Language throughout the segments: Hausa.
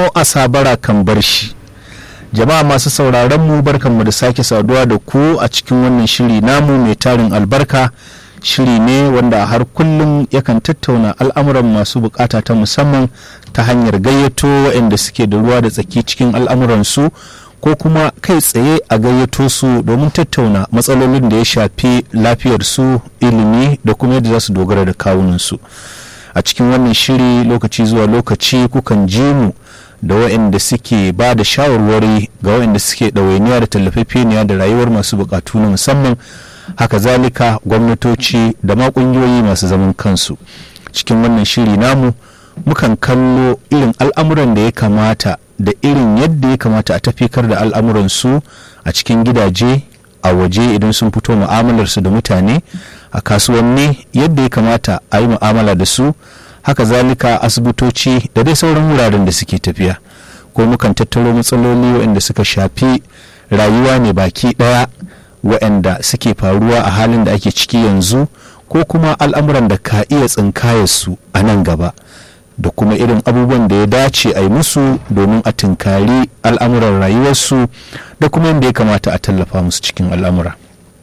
tono a sabara kan bar shi jama'a masu sauraron mu barkanmu da sake saduwa da ku a cikin wannan shiri namu mai tarin albarka shiri ne wanda har kullum yakan tattauna al'amuran masu bukata ta musamman ta hanyar gayyato waɗanda suke da ruwa da tsaki cikin al'amuransu ko kuma kai tsaye a gayyato su domin tattauna matsalolin da ya shafi lafiyarsu ilimi da kuma yadda za su dogara da kawunansu a cikin wannan shiri lokaci zuwa lokaci kukan ji mu da waɗanda suke ba da shawarwari ga waɗanda suke ɗawainiya da tallafafeniya da rayuwar masu bukatu na musamman haka zalika gwamnatoci da ma ƙungiyoyi masu zaman kansu cikin wannan shiri namu mukan kallo irin al'amuran da ya kamata da irin yadda ya kamata a tafikar da al'amuransu a cikin gidaje a waje idan sun fito mu'amalarsu da mutane a kasuwanni yadda ya kamata a yi mu'amala da su haka zalika asibitoci da dai sauran wuraren da suke tafiya ko mukan tattaro matsaloli waɗanda suka shafi rayuwa ne baki ɗaya waɗanda suke faruwa a halin da ake ciki yanzu ko kuma al'amuran da ka iya tsinkayarsu a nan gaba da kuma irin abubuwan da ya dace a yi musu domin a tunkari al'amuran rayuwarsu da kuma yadda ya kamata a tallafa musu cikin al'amura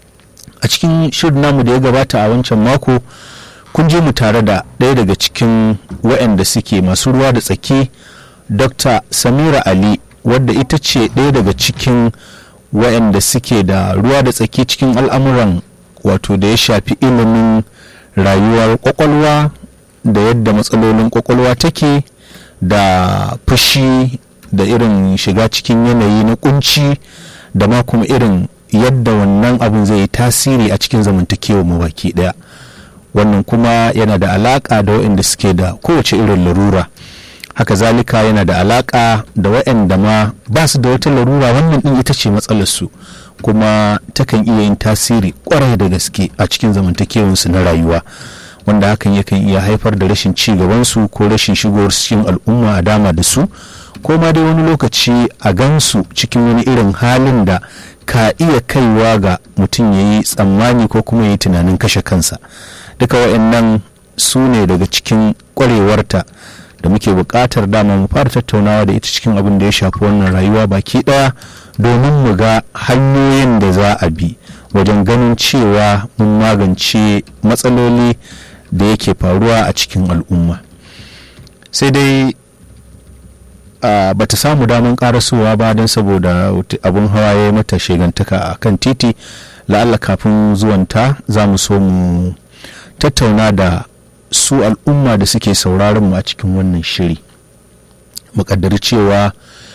a cikin shirin namu da ya gabata a wancan mako kun je mu tare da ɗaya daga cikin waɗanda suke masu ruwa da tsaki dr samira ali wadda ita ce ɗaya daga cikin waɗanda suke da ruwa da tsaki cikin al'amuran wato da ya shafi ilimin rayuwar kwakwalwa da yadda matsalolin kwakwalwa take da fushi da irin shiga cikin yanayi na kunci da ma kuma irin yadda wannan abin zai yi tasiri a cikin zamantakewa mu baki daya wannan kuma yana da alaka da waɗanda suke da kowace irin larura haka zalika yana da alaka da waɗanda ma ba su da wata larura wannan din ita ce matsalarsu kuma takan iya yin tasiri kwarai da gaske a cikin zamantakewarsu na rayuwa wanda hakan yakan iya haifar da rashin ci gabansu ko rashin shigowar cikin al'umma a dama da su ko ma dai wani lokaci a gansu cikin wani irin halin da ka iya kaiwa ga mutum ya yi tsammani ko kuma ya yi tunanin kashe kansa duka wa'annan su ne daga cikin kwarewarta da muke buƙatar dama mu fara tattaunawa da ita cikin abin da ya shafi wannan rayuwa baki ɗaya domin mu ga hanyoyin da za a bi wajen ganin cewa mun magance matsaloli da yake faruwa a cikin al'umma sai dai ba ta samu damar karasowa ba don saboda abin hawa ya mata shegantaka a kan titi la'alla kafin zuwanta za mu so mu tattauna da su al'umma da suke sauraron mu a cikin wannan shiri muƙaddari cewa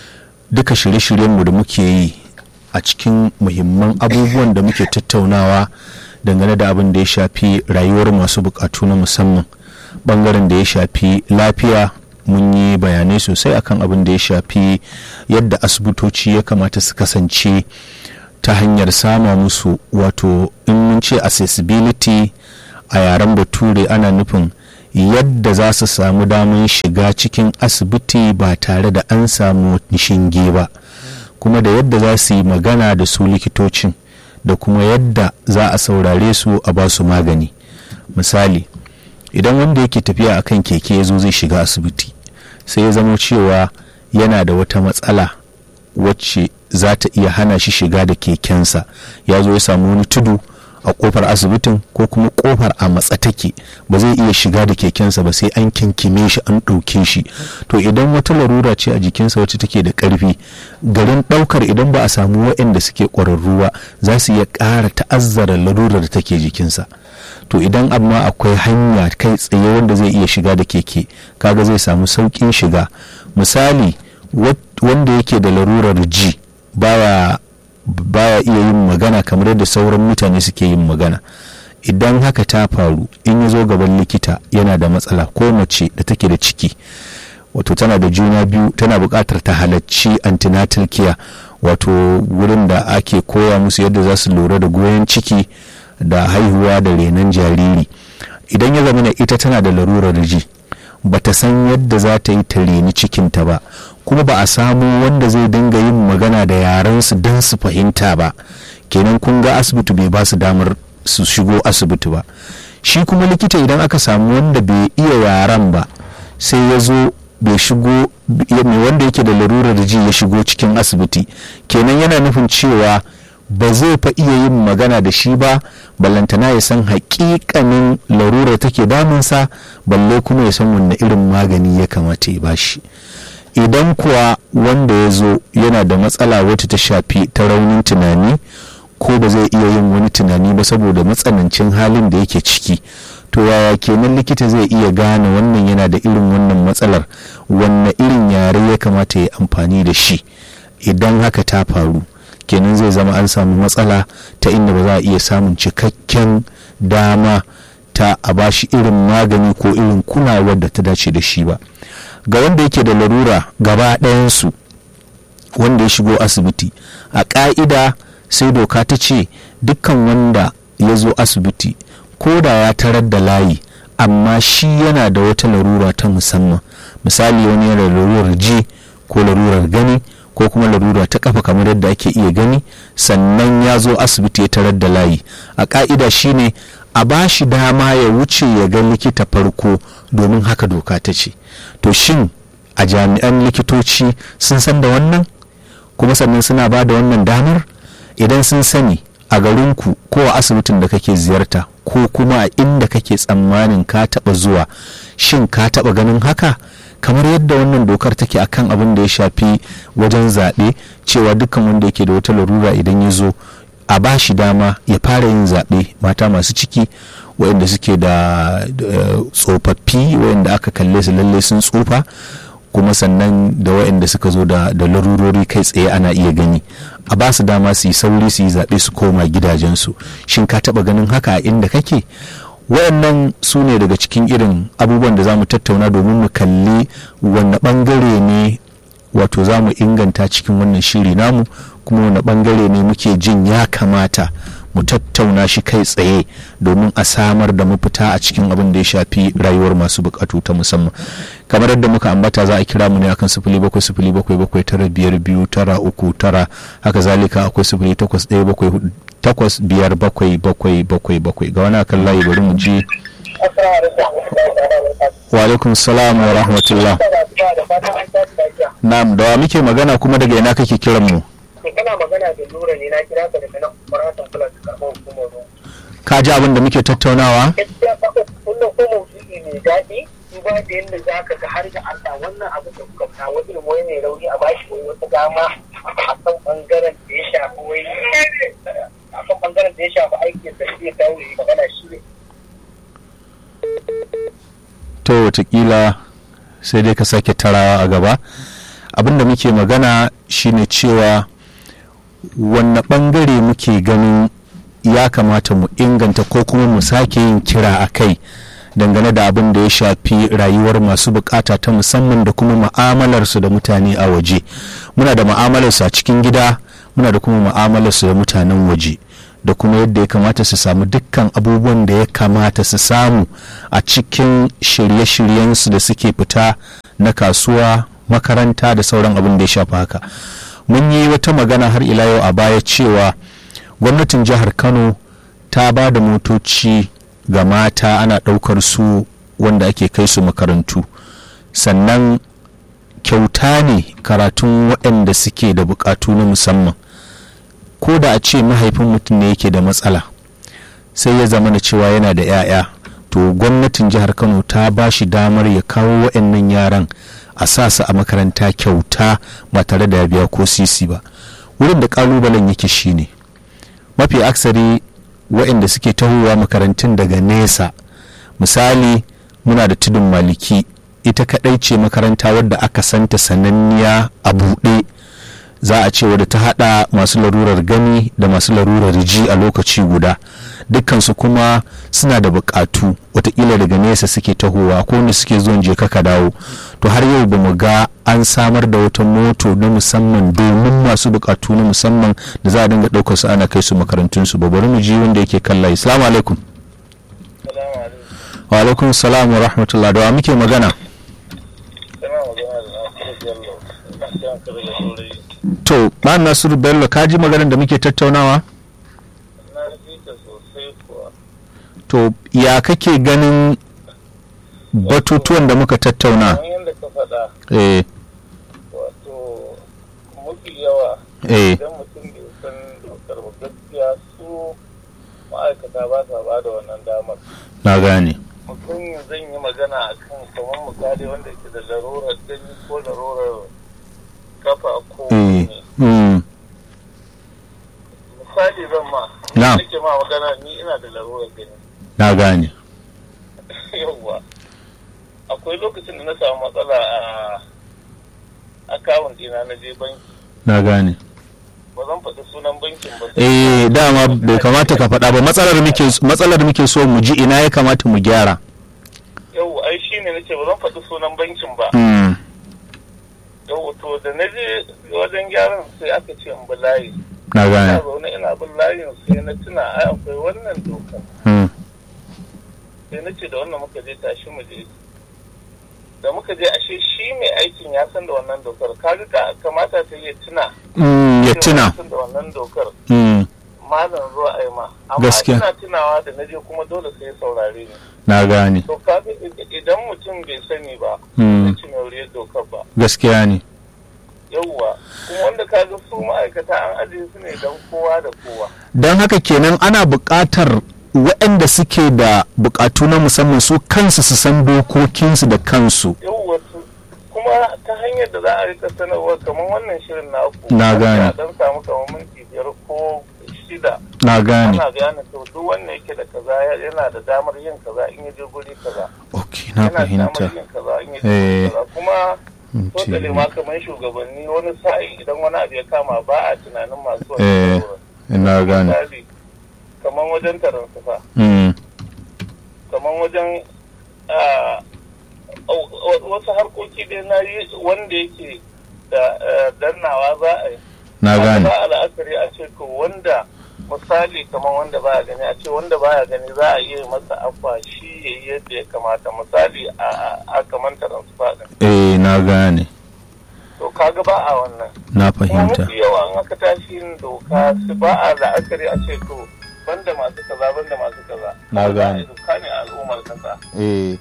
duka shirye-shiryenmu da muke yi a cikin muhimman abubuwan da muke tattaunawa dangane da abin da ya shafi rayuwar masu bukatu na musamman bangaren da ya shafi lafiya mun yi bayanai sosai akan abin da ya shafi yadda asibitoci ya kamata su kasance ta hanyar sama musu wato in mun ce accessibility a yaren bature ana nufin yadda za su samu damar shiga cikin asibiti ba tare da an samu shinge ba kuma da yadda za su yi magana da su likitocin da kuma yadda za a saurare su a ba su magani misali idan wanda yake tafiya akan keke ya zo zai shiga asibiti sai ya zama cewa yana da wata matsala wacce za ta iya hana shi shiga da kekensa ya zo ya samu wani tudu a kofar asibitin ko kuma kofar a matsa take ba zai iya shiga da kekensa ba sai an kinkime shi an ɗauke shi to idan wata larura ce a jikinsa wacce take da ƙarfi garin ɗaukar idan ba a samu waɗanda suke ƙwararru ba za su iya ƙara ta'azzara larurar da take jikinsa to idan amma akwai hanya kai tsaye wanda zai iya shiga da keke kaga zai samu sauƙin shiga misali wanda yake da larurar ji baya baya iya yin magana kamar yadda sauran mutane suke yin magana idan haka ta faru in ya zo gaban likita yana da matsala ko mace da take da ciki wato tana da juna biyu tana buƙatar ta halarci antenatal care wato wurin da ake koya musu yadda za su lura da goyon ciki da haihuwa da renon jariri idan ya zama ita tana da larurar ji ba ta san yadda za ta yi ta reni cikinta ba kuma ba a samu wanda zai dinga yin magana da yarensu don su fahimta ba kenan kun ga asibiti bai ba su damar su shigo asibiti ba shi kuma likita idan aka samu wanda bai iya yaren ba sai ya zo bai shigo mai wanda yake da larurar ji ya shigo cikin asibiti kenan yana nufin cewa ba zai fa iya yin magana da shi ba ballantana ya san hakikanin larurar take damunsa balle kuma ya san wanne irin magani ya kamata ya bashi idan kuwa wanda ya zo yana da matsala wata ta shafi ta raunin tunani ko ba zai iya yin wani tunani ba saboda matsanancin halin da yake ciki to yaya kenan likita zai iya gane wannan yana da irin wannan matsalar wanne irin yare ya kamata ya amfani da shi idan haka ta faru kenan zai zama an samu matsala ta inda ba za a iya samun cikakken dama ta a bashi irin magani ko irin kulawar da ta dace da shi ba ga wanda yake da larura gaba ɗayansu wanda ya shigo asibiti a ƙa'ida sai doka ta ce dukkan wanda ya zo asibiti ko da ya tarar da layi amma shi yana da wata larura ta musamman misali wani yana larurar ji ko larurar gani ko kuma larura ta kafa kamar yadda ake iya gani sannan ya zo asibiti ya tarar da layi a ka'ida shine a ba shi dama ya wuce ya ga likita farko domin haka doka ta ce to shin a jami'an likitoci sun san da wannan kuma sannan suna ba da wannan damar idan sun sani a garinku ko a asibitin da kake ziyarta ko kuma a inda kake tsammanin ka taba zuwa shin ka taba ganin haka kamar yadda wannan dokar take akan abin da ya shafi wajen zaɓe cewa dukkan wanda yake da wata larura idan ya zo a ba shi dama ya fara yin zaɓe mata masu ciki waɗanda suke da tsofaffi waɗanda aka kalle su lalle sun tsufa kuma sannan da waɗanda suka zo da larurori kai tsaye ana iya gani a ba su dama su yi sauri su yi zaɓe su koma gidajensu shin ka taɓa ganin haka a inda kake waɗannan su ne daga cikin irin abubuwan da za mu tattauna domin mu kalli wanne ɓangare ne wato za mu inganta cikin wannan shiri namu kuma wanne ɓangare ne muke jin ya kamata mu tattauna shi kai tsaye domin a samar da mafita a cikin abin da ya shafi rayuwar masu bukatu ta musamman kamar yadda muka ambata za a kira mu ne akan sifili bakwai sifili bakwai bakwai tara biyar biyu tara uku tara haka zalika akwai sifili takwas ɗaya bakwai takwas biyar bakwai bakwai bakwai bakwai ga wani akan layi bari mu ji wa alaikum salam wa rahmatullah na'am da wa muke magana kuma daga ina kake kiran mu kana magana da lura ne na kira ka daga nan maratan kula da karɓar hukumar ruwa. ka ji abin da muke tattaunawa Gaskiya ka wannan ko maudu'i mai daɗi duba da yadda za ka ga har da Allah wannan abu da kuka kawo irin wani mai rauni a bashi wani wata dama a kan ɓangaren da ya shafi wai a kan ɓangaren da ya shafi aikin da zai dawo ya magana shi ne. to watakila sai dai ka sake tarawa a gaba abin da muke magana shine cewa wanne bangare muke ganin ya kamata mu inganta ko kuma mu sake yin kira a kai dangane da abin da ya shafi rayuwar masu bukata ta musamman da kuma ma'amalarsu da mutane a waje muna da ma'amalarsu a cikin gida muna da kuma ma'amalarsu da mutanen waje da kuma yadda ya kamata su samu dukkan abubuwan da ya kamata su samu a cikin shirye-shiryensu da suke fita na kasuwa makaranta da sauran abin da ya shafi haka mun yi wata magana har ila yau a baya cewa gwamnatin jihar kano ta ba da motoci ga mata ana ɗaukar su wanda ake kai su makarantu sannan kyauta ne karatun waɗanda suke da buƙatu na musamman ko da a ce mahaifin mutum ne yake da matsala sai ya zama da cewa yana da 'ya'ya to gwamnatin jihar kano ta ba shi damar ya kawo waɗannan yaran a sa su a makaranta kyauta ba tare da ya biya ko sisi ba wurin da kalubalen yake shine mafi aksari waɗanda suke tahowa makarantun daga nesa misali muna da tudun maliki ita kaɗai ce makaranta wadda aka santa sananniya a buɗe za a ce wadda ta hada masu larurar gani da masu larurar ji a lokaci guda dukkansu kuma suna da bukatu watakila daga nesa suke tahowa ko wanda suke zuwan je ka dawo to har yau ba mu ga an samar da wata moto na musamman domin masu bukatu na musamman da za a dinga daukar su ana kai su makarantun su ba bari mu ji wanda yake kalla assalamu alaikum wa alaikum salam wa rahmatullah da muke magana to ba nasiru bello ka ji maganar da muke tattaunawa to ya kake ganin batutuwan da muka tattauna yadda ka faɗa eh wato mafi yawa eh idan mutum bai san dokar ba gaskiya su ma'aikata ba sa ba da wannan damar na gane mutum zan yi magana a kan kamar misali wanda ke da larurar gani ko larurar kafa ko eh ne mm, misali zan ma Na. nake ma magana ni ina da larurar gani na gane yawwa akwai lokacin da na samu matsala a akawun dina na je banki na gane ba zan faɗi sunan bankin ba eh dama bai kamata ka faɗa ba matsalar muke matsalar muke so mu ji ina ya kamata mu gyara yau ai shi ne nace ba zan faɗi sunan bankin ba mm, yau to da na je wajen gyaran sai aka ce in bi layi na ina gane zaune ina bin layin sai na tuna ai akwai wannan doka mm, sai na ce da wannan muka je tashi mu je da muka je ashe shi mai aikin ya san da wannan dokar kaga ka kamata ta iya tuna mm, ya cewa tuna ya san da wannan dokar mm, malam zuwa ai ma amma Gaskiya. ina tunawa da na je kuma dole sai ya saurare ni na gane to kaga idan mutum bai sani ba Mm. zai ci mai dokar ba gaskiya ne yauwa kuma wanda ka ga su ma'aikata an ajiye su ne don kowa da kowa don haka kenan ana buƙatar waɗanda suke da buƙatu na musamman su kansu su san dokokinsu da kansu yauwa su kuma ta hanyar da za a rika sanarwa kamar wannan shirin na ku Na gane. dan samu kamar minti biyar ko shida na gane ana bayanin to duk wanda yake da kaza yana da damar yin kaza in ya je guri kaza ok na yana da fahimta damar yin kaza in ya je Eh. guri kaza kuma Minti totale ma kamar shugabanni wani sa'in idan wani abu ya kama ba a tunanin masu Eh. wani na gane misali kamar wajen taron sufa mm, kamar wajen ah, au- au- wasu harkoki dai na yi wanda yake da eh, dannawa za a yi na gane za a la'akari a ce to wanda misali kamar wanda baya gani a ce wanda baya gani za a iya masa afa shi ya yi yadda ya kamata misali a a- a kamar taron sufa din eh na gane to kaga ba a wannan na kuma fahimta mafi yawa an aka tashi yin doka su ba a la'akari a ce to banda masu kaza banda masu kaza Na gane. doka ne a al'ummar kasa eh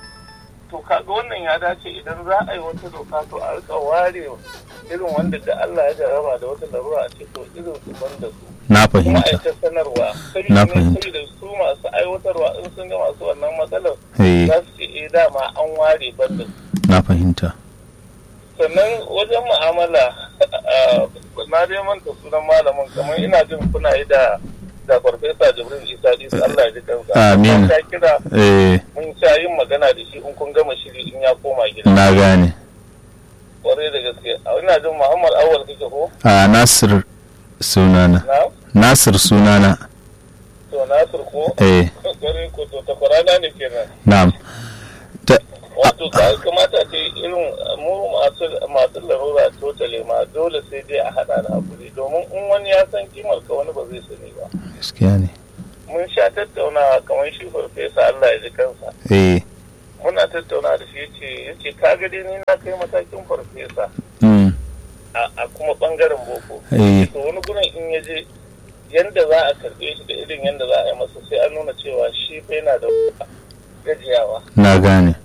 to kaga wannan ya dace idan za a yi wata doka to a rika ware irin wanda da Allah ya jarraba da wata larura a ce to irin su banda su na kuma a yi fahimta ta sanarwa sai Na ne fahimta. sai da su masu aiwatarwa in sun ga masu wannan matsalar eh za su ce eh dama an ware banda su na fahimta sannan wajen mu'amala ah, na dai manta sunan malamin kamar ina jin kuna yi da da farfesa jibril isa isa Allah ya ji kansa Amin. Mun sha kira eh mun sha yin magana da shi in kun gama shiri in ya koma gida na gane kwarai da gaske a ina jin muhammad awal kake ko a nasir sunana na nasir sunana to nasir ko eh kwarai ko to takwarana ne kenan na'am Ta- wato ka kamata ce irin mu masu masu larura totale ma dole sai dai a hada da hakuri domin in wani ya san kimar ka wani ba zai sani ba gaskiya ne mun sha tattaunawa kamar shi farfesa Allah ya ji kansa eh muna tattauna da shi yace yace ka ga dai ni na kai matakin farfesa mm, a a kuma bangaren boko eh to wani gurin in ya je yanda za a karbe shi da irin yanda za a yi masa sai an nuna cewa shi fa yana da gajiyawa na gane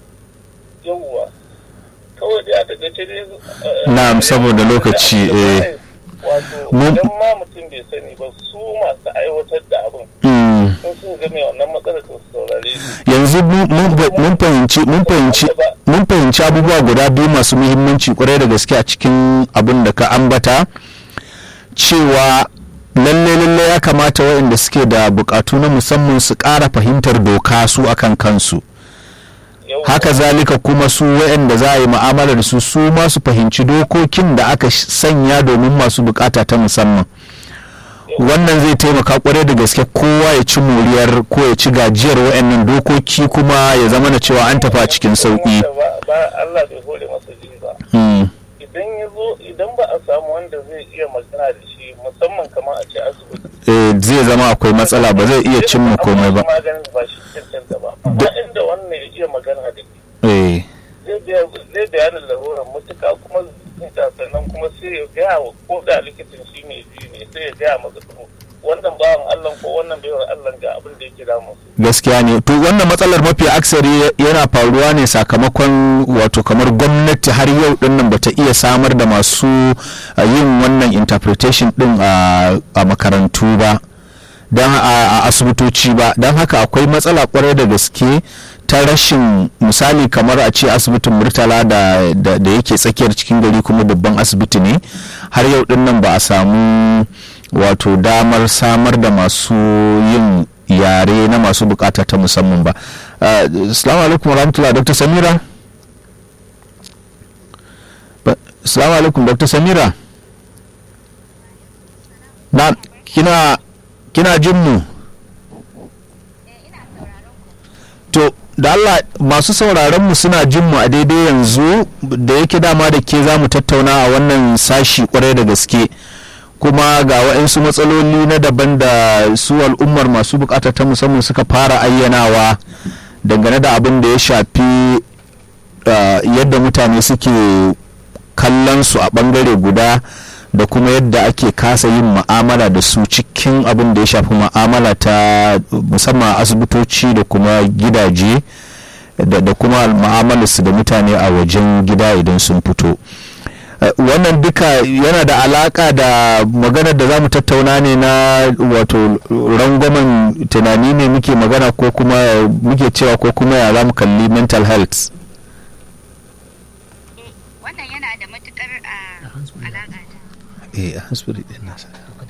yawwa kawai dai a takaice dai eh, Na'am, saboda lokaci, eh. wato Mun- idan ma mutum bai sani ba su masu aiwatar da abin mm. sun su ga mai wannan matsalar to su saurare shi yanzu mun- mun mun fahimci mun fahimci mun fahimci abubuwa guda biyu masu muhimmanci kwarai da gaske a cikin abin da ka ambata cewa lalle lalle ya kamata waɗanda suke da bukatu na musamman su ƙara fahimtar doka su akan kansu Yawwa. haka zalika kuma su waɗanda za a yi mu'amala da su su ma su fahimci dokokin da aka sh- sanya domin masu bukata ta musamman wannan zai taimaka kwarai da gaske kowa ya ci moriyar ko ya ci gajiyar waɗannan dokoki kuma ya zama na cewa an tafi a cikin sauƙi Wanda ba- ba Allah bai hore masa ji ba Mm, idan ya zo idan ba a samu wanda zai iya magana da shi musamman kamar a ce asibiti eh, zai zama akwai matsala ba zai iya cimma komai ba maganin ba shi cancanta ba amma inda wannan ya iya magana da shi Eh, zai biya- zai bayanin larurar mutuka kuma zai sannan kuma sai ya gaya wa ko da likitan shi ne ji ne sai ya gaya masa to wannan bawan Allah ko wannan baiwar Allah ga abin da yake damu gaskiya ne to wannan matsalar mafi aksari yana faruwa ne sakamakon wato kamar gwamnati har yau din nan bata iya samar da masu uh, yin wannan interpretation din a a makarantu ba don a a asibitoci ba don haka akwai matsala kwarai da gaske ta rashin misali kamar a ce asibitin murtala da, da, da yake tsakiyar cikin gari kuma babban asibiti ne har yau din nan ba a samu wato damar samar da masu yin yare na masu bukata ta musamman ba Uh, assalamu alaikum warahmatullahi dr samira Ba- assalamu alaikum dr samira na kina kina jin mu to da Allah masu sauraron mu suna jin mu a daidai yanzu da yake dama da ke za mu tattauna a wannan sashi kwarai da gaske kuma ga waɗansu matsaloli na daban da su al'ummar masu bukata ta musamman suka fara ayyanawa dangane da abin da ya shafi uh, yadda mutane suke kallon su a bangare guda da kuma yadda ake kasa yin ma'amala da su cikin abin da ya shafi ma'amala ta musamman asibitoci da kuma gidaje da, da kuma ma'amalarsu da mutane a wajen gida idan sun fito Uh, wannan duka yana da alaka da maganar da za mu tattauna ne na wato rangwamen tunani ne muke magana ko kuma muke cewa ko kuma ya za mu kalli mental health wannan yana da matukar a alaƙa da eh a hasbiri din nasa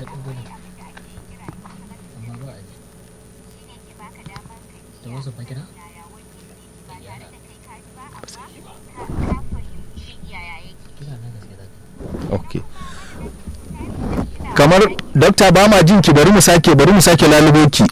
da wasu bakira kila na gaske da okay kamar dokta ba ma jin ki bari mu sake bari mu sake lalubo ki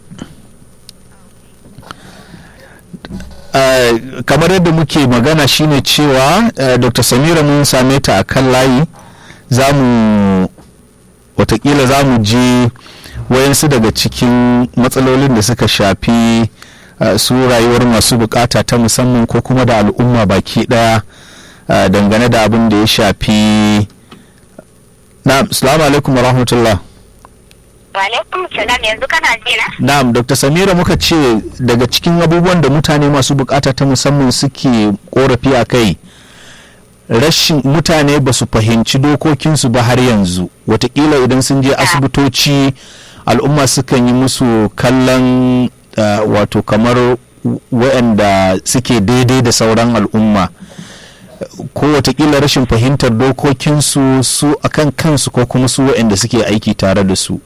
Uh, kamar yadda muke magana shine cewa uh, dr samira mun same ta a kan layi za mu watakila za mu ji wayansu daga cikin matsalolin da suka shafi uh, su rayuwar masu bukata ta musamman ko kuma da al'umma baki daya uh, dangane da abin da ya shafi na'am salamu alaikum wa rahmatullah Walaikum salam yanzu kana ji na? na'am dr samira muka ce daga cikin abubuwan da mutane masu bukata ta musamman suke korafi a kai rashin mutane ba su fahimci dokokinsu ba har yanzu watakila idan sun je asibitoci al'umma sukan yi musu kallon uh, wato kamar waɗanda suke daidai da sauran al'umma ko watakila rashin fahimtar dokokinsu su akan kansu ko kuma su waɗanda suke aiki tare da su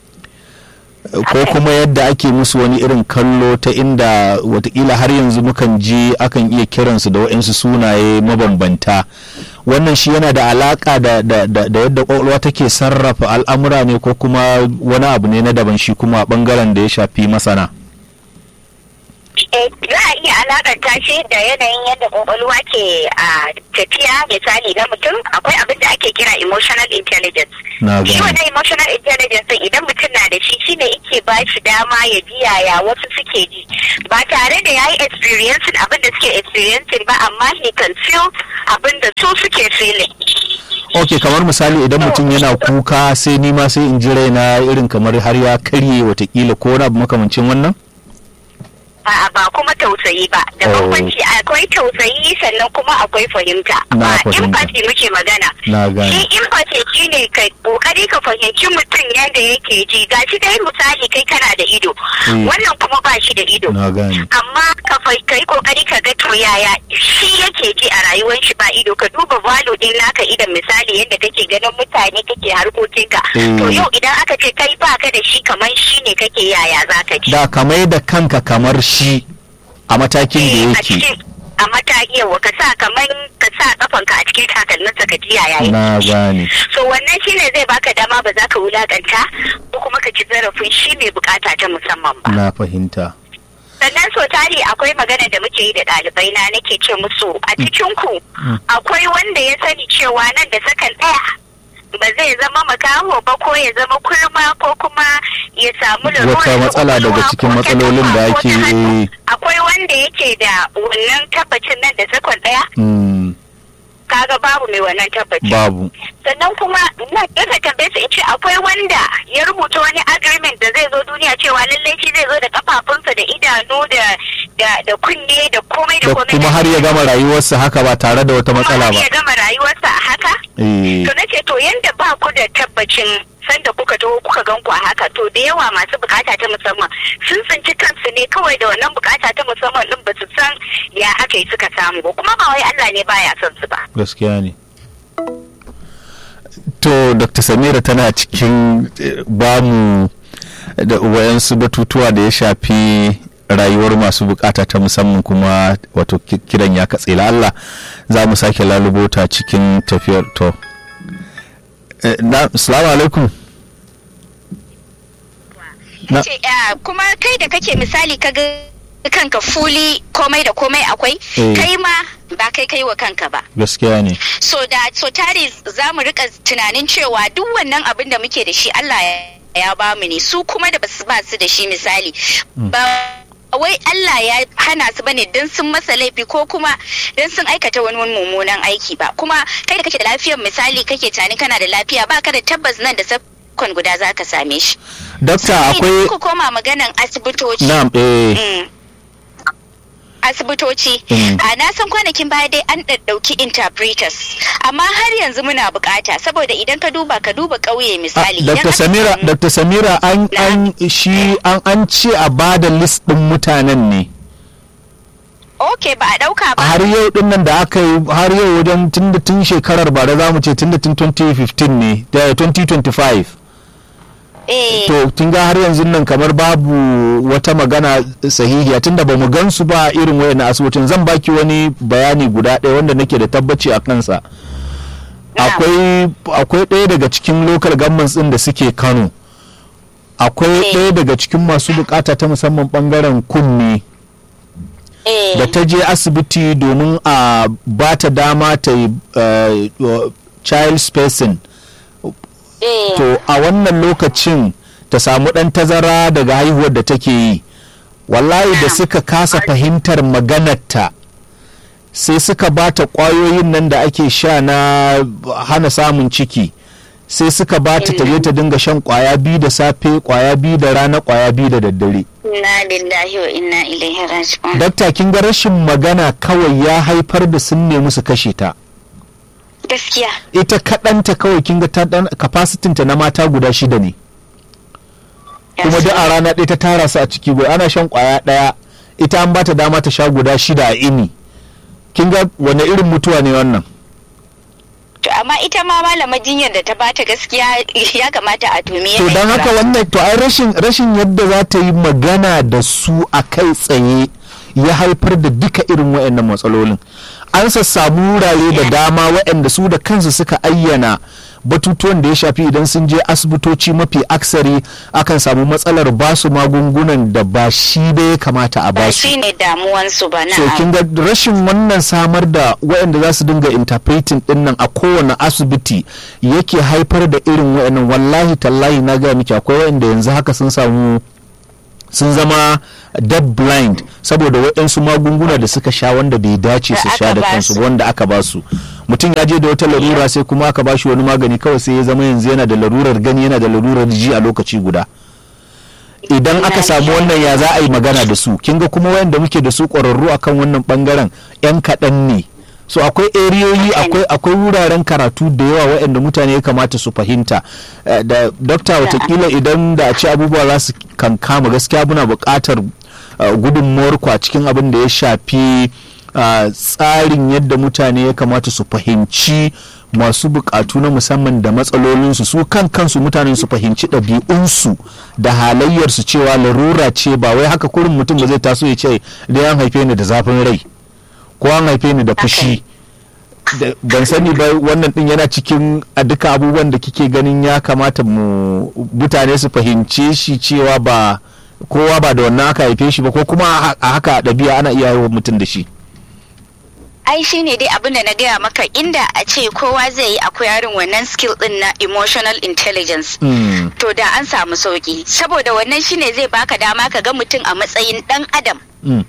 ko kuma yadda ake musu wani irin kallo ta inda watakila har yanzu mukan ji akan iya kiransu da waɗansu sunaye mabambanta wannan shi yana da alaka da, da, da, da yadda kwakwalwa take sarrafa al'amura ne ko kuma wani abu ne na daban shi kuma a bangaren da ya shafi masana Eh, za a iya alakanta shi da yanayin yadda kwakwalwa ke a tafiya misali na mutum akwai abin da ake kira emotional intelligence na shi gani wannan emotional intelligence din idan mutum na da shi shine yake ba shi dama ya ji yaya wasu suke ji ba tare da yayi experiencing abin da suke experiencing ba amma he can feel abin da su suke feeling ok kamar misali idan mutum yana kuka sai nima sai in ji raina irin kamar har ya karye watakila ko wani abu makamancin wannan A'a ba kuma tausayi ba da Oh. bambanci akwai tausayi sannan kuma akwai fahimta Na ba fahimta. empathy muke magana na gane shi empathy shine ka kokari ka fahimci mutum yadda yake ji gashi dai misali kai kana da ido Mm. wannan kuma ba shi da ido na gane amma ka fa- ka yi kokari ka ga to yaya shi yake ji a rayuwar shi ba ido ka duba valo din naka idan misali yadda kake ganin mutane kake harkokinka Mm. to yau idan aka ce kai baka da shi kamar shi ne kake yaya zaka ji da kamar da kanka kamar shi a matakin da Eh, a yake cikin a mataki yawa ka sa kamar ka sa kafanka a cikin takalminsa ka ji yaya yake na gane so wannan shine zai baka dama ba za ka wulakanta ko kuma ka ci zarafin shi mai bukata ta musamman ba na fahimta sannan so tari akwai magana da muke yi da ɗalibai na nake ce musu a cikin ku akwai wanda ya sani cewa nan da sakan ɗaya ba zai zama makaho ba ko ya zama kurma ko kuma ya samu lalura Wata ta matsala daga ƙwaƙwalwa cikin ko ta matsalolin da kafa ko ake ta hannu. yi. akwai wanda yake da wannan tabbacin nan da sakon ɗaya Mm, kaga babu mai wannan tabbacin babu sannan kuma na kasa tambaye su in ce akwai wanda ya rubuta wani agreement da zai zo duniya cewa lallai shi zai zo da kafafunsa da idanu da da da kunne da komai da da komai kuma har ya gama rayuwarsa haka ba tare da wata kuma matsala har ba ya gama rayuwarsa a haka Eh, to nace to yanda ba ku da tabbacin sanda kuka taho kuka gan ku a haka to da yawa masu bukata ta musamman sun tsinci kansu ne kawai da wannan bukata ta musamman din ba su san ya aka yi suka samu ba kuma ba wai Allah ne baya son su ba gaskiya ne to dr samira tana cikin eh, bamu da wayansu batutuwa da ya shafi rayuwar masu bukata ta musamman kuma wato ki- kiran ya katse la Allah za mu sake lalubota cikin tafiyar to Eh, na assalamu alaikum Na- ce "Ah, kuma kai da kake misali ka ga kanka fuli komai da komai akwai Eh. kai ma ba kai kai wa kanka ba gaskiya ne so da so tare za mu rika tunanin cewa duk wannan abin da muke da shi Allah ya- ya ba mu ne su kuma da basu ba su da shi misali ba wai Allah ya hana su bane don sun masa laifi ko kuma don sun aikata wani wani mummunan aiki ba kuma kai da kake da lafiyar misali kake tani kana da lafiya ba ka da tabbas nan da sakon guda za ka same shi dakta Sai akwai idan kuka koma maganan asibitoci na'am eh Mm. asibitoci Mm. a na san kwanakin baya dai an ɗauki interpreters amma har yanzu muna bukata saboda idan ka duba ka duba ƙauye misali idan Dr. aka Samira, samu- Dr. Samira an an shi an an ce a bada list din mutanen ne. ok ba a ɗauka ba Har yau din nan da aka yi har yau wajen tun da tun shekarar ba da zamu ce tun da tun 2015 ne da 2025. eh To tun ga har yanzu nan kamar babu wata magana sahihiya tunda ba mu gansu ba irin wayannan asibitin zan baki wani bayani guda ɗaya wanda nake da tabbaci a kansa. Na'am. akwai akwai ɗaya daga cikin local governments ɗin da suke kano akwai Eh. ɗaya daga cikin masu bukata ta musamman ɓangaren kunne eh da ta je asibiti domin a ba ta dama ta yi eh, uh, child spacing eh to a wannan lokacin ta samu ɗan tazara daga haihuwar da take yi wallahi da Na'am. suka kasa fahimtar maganarta sai suka ba ta ƙwayoyin nan da ake sha na hana samun ciki sai suka ba ta ta je ta dinga shan ƙwaya biyu da safe ƙwaya biyu da rana ƙwaya biyu da daddare inna lillahi wa inna ilaihi raji'un dakta kin ga rashin magana kawai ya haifar da sun nemi su kashe ta gaskiya ita kaɗanta kawai kin ga ta ɗan capacity ta na mata guda shida ne kuma duk a rana ɗaya ta tara su a ciki guda ana shan ƙwaya ɗaya ita an bata dama ta sha guda shida a ini kin ga wane irin mutuwa ne wannan to amma ita ma malama jinyar da ta bata gaskiya ya kamata a tumi to don haka wannan to ai rashin rashin yadda za ta yi magana da su a kai tsaye ya haifar da duka irin waɗannan matsalolin an sassamu wurare da dama waɗanda su da kansu suka ayyana batutuwan da ya shafi idan sun je asibitoci mafi aksari akan samu matsalar basu magungunan da ba shi da ya kamata a ba basu shi ne damuwansu ba so kin na ga rashin wannan samar da waɗanda za su dinga interpreting din nan a kowane asibiti yake haifar da irin waɗannan wallahi tallahi na gaya miki akwai waɗanda yanzu haka sun samu sun zama dead blind saboda waɗansu magunguna da suka sha wanda bai dace Da su aka sha da ba kansu su. wanda aka ba su mutum ya je da wata larura sai kuma aka ba shi wani magani kawai sai ya zama yanzu yana da larurar gani yana da larurar ji a lokaci guda idan aka samu wannan ya za a yi magana da su kin ga kuma wayanda muke da su ƙwararru akan wannan bangaren yan kaɗan ne so akwai eriyoyi akwai akwai wuraren karatu da yawa waɗanda mutane ya kamata su fahimta Eh, da dokta watakila idan da a ce abubuwa za su kankama gaskiya muna buƙatar eh, gudunmuwar ku a cikin abin da ya shafi ah, tsarin yadda mutane ya kamata su fahimci masu bukatu na musamman da matsalolinsu su kan kansu mutanen su fahimci ɗabi'unsu da halayyarsu cewa larura ce ba wai haka kurin mutum ba zai taso ya ce da an haife ni da zafin rai ko an haife ni da fushi Da- ban sani ba wannan din yana cikin a duka abubuwan da kike ganin ya kamata mu mutane su fahimce shi cewa ba kowa ba da wannan aka haife shi ba ko kuma a a haka ɗabi'a ana iya haihuwar mutum da shi ai shi ne dai abin da na gaya maka inda a ce kowa zai yi akwai yarin wannan skill din na emotional intelligence Mm. to da an samu sauki saboda wannan shine zai baka dama ka ga mutum a matsayin dan adam Mm.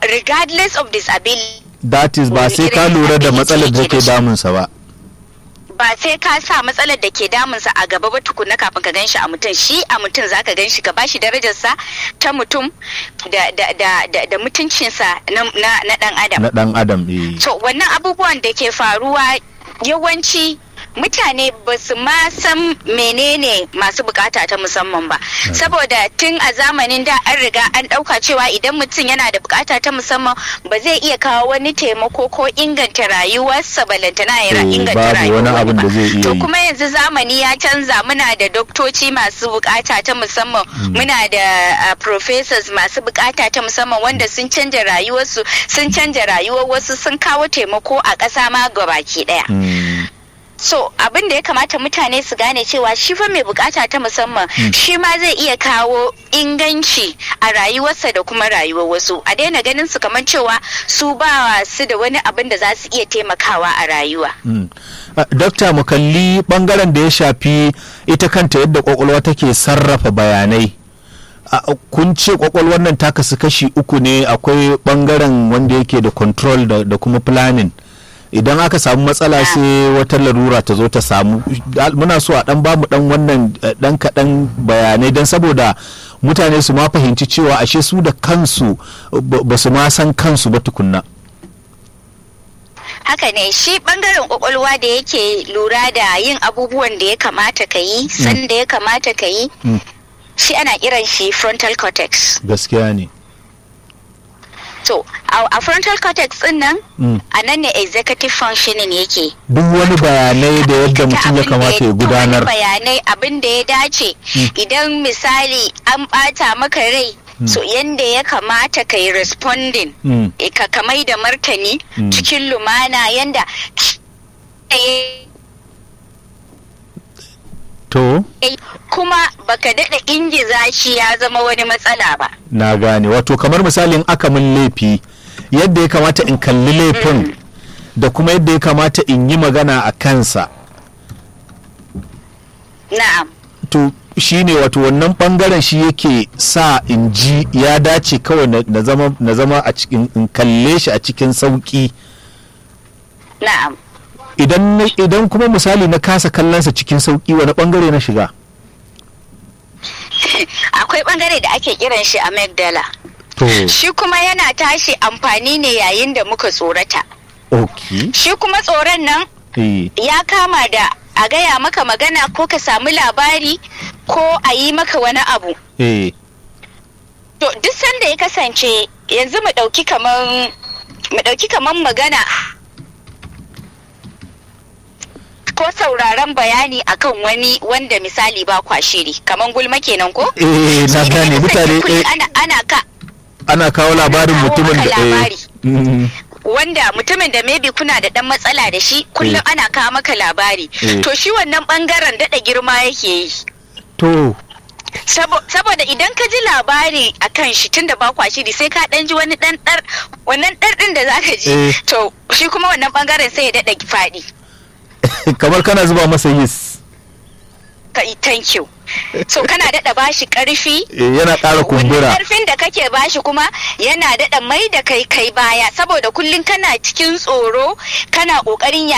regardless of disability that is ba sai ka lura da matsalar da ke damunsa ba ba sai ka sa matsalar da ke damunsa a gaba ba tukuna kafin ka ganshi a mutum shi a mutum zaka ganshi ka bashi darajarsa ta mutum da da da da, da mutuncinsa na, na, na dan adam na dan adam eh to wannan abubuwan da ke faruwa yawanci mutane ba su ma san menene masu bukata ta musamman ba saboda tun a zamanin da an riga an dauka cewa idan mutum yana da bukata ta musamman ba zai iya kawo wani taimako ko inganta rayuwarsa balantana ya ra- Eh, inganta babu rayuwar wani abin ba da zai iya to yi. kuma yanzu zamani ya canza muna da doktoci masu bukata ta musamman muna da uh, professors masu bukata ta musamman wanda sun canja rayuwarsu sun canja rayuwar wasu sun kawo taimako a ƙasa ma gabaki ɗaya Mm. so abin da ya kamata mutane su gane cewa shi fa mai bukata ta musamman shi ma zai iya kawo inganci a rayuwarsa da kuma rayuwar wasu a daina ganin su kamar cewa su ba su da wani abin da za su iya taimakawa a rayuwa Mm. Ah, Dokta mu kalli bangaren da ya shafi ita kanta yadda kwakwalwa take sarrafa bayanai. Ah, Kun ce kwakwalwar nan ta kasu kashi uku ne akwai bangaren wanda yake da control da, da kuma planning. Idan aka samu matsala sai wata larura ta zo ta samu Al- muna so a dan bamu dan wannan eh, dan kaɗan bayanai don saboda mutane su ma fahimci cewa ashe su da kansu ba ba su ma san kansu ba tukunna. haka ne shi bangaren kwakwalwa da yake lura da yin abubuwan da ya kamata ka yi san da ya kamata ka yi Mm. shi ana kiran shi frontal cortex Gaskiya ne. to a a frontal cortex din nan Mm. a nan ne executive functioning yake duk wani bayanai da yadda mutum ya kamata ya gudanar wani bayanai abin da ya dace idan misali an bata maka rai so yanda ya kamata ka yi responding Mm. eh, ka kamai da martani Mm. cikin lumana yanda eh, to eh, kuma baka daɗa ingiza shi ya zama wani matsala ba na gane wato kamar misalin aka min laifi yadda ya kamata in kalli laifin da kuma yadda ya kamata in yi magana a kansa na'am to shi ne wato wannan bangaren shi yake sa in ji ya dace kawai na- na zama na zama a cikin in kalle shi a cikin sauki na'am idan na- idan kuma misali na kasa kallonsa cikin sauki wani bangare na shiga akwai bangare da ake kiran shi amygdala to shi kuma yana tashi amfani ne yayin da muka tsorata ok shi kuma tsoron nan eh ya kama da a gaya maka magana ko ka samu labari ko a yi maka wani abu eh to duk sanda ya kasance yanzu mu ɗauki kaman mu ɗauki kaman magana ko sauraron bayani akan wani wanda misali ba kwa shiri kaman gulma kenan ko eh na Idan ya gane kasance mutane kullum eh, ana, ana ka ana kawo labarin kawo mutumin maka da eh, labari. mm, wanda mutumin da maybe kuna da dan matsala da shi kullum Eh. ana kawo maka labari Eh. to shi wannan bangaren daɗa girma yake yi to Sabo- saboda idan ka ji labari a kan shi tunda ba kwa shiri sai ka dan ji wani dan dar wannan dar din da zaka ji Eh. to shi kuma wannan bangaren sai ya dada faɗi kamar kana zuba masa yis ka thank you so kana dada bashi karfi eh, yana ƙara wannan kumbura karfin da kake bashi kuma yana dada mai da kai kai baya saboda kullum kana cikin tsoro kana kokarin ya